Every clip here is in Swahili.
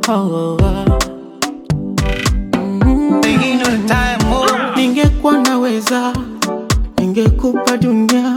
oh, oh. Mm. Pengine time more. Ningekuwa naweza, ningekupa dunia,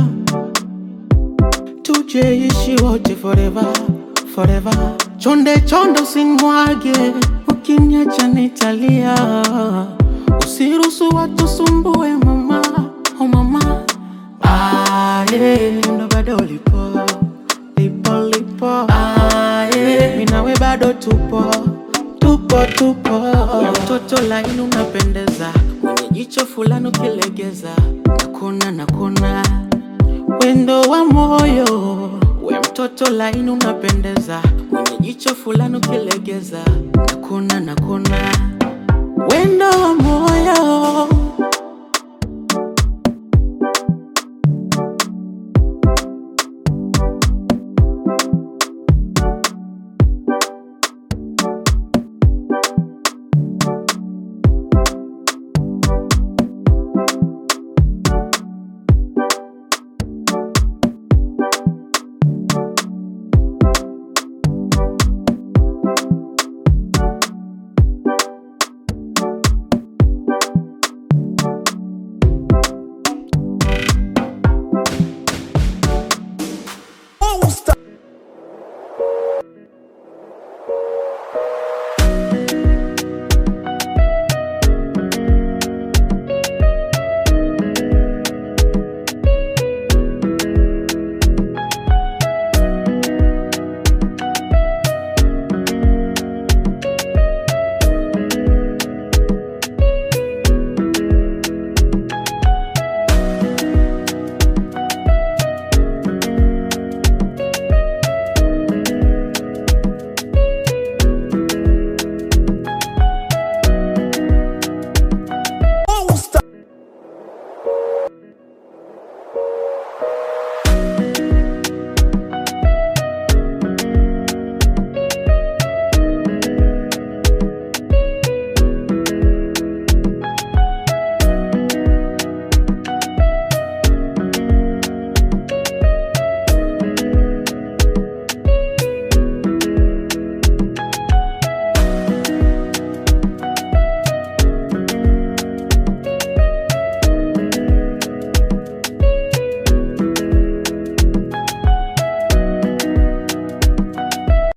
tujeishi wote forever, forever. Chonde chonde usinimwage, ukiniacha nitalia. Usiruhusu watu sumbue mama, oh mama. Ah, yeah. Ndo bado lipo, lipo, lipo. Ah, yeah. Mimi nawe bado tupo, tupo, tupo. Ya mtoto laini unapendeza, mwenye jicho fulani ukilegeza, nakuna nakuna wendo wa moyo. We mtoto laini unapendeza, mwenye jicho fulani ukilegeza, nakuna nakuna wendo wa moyo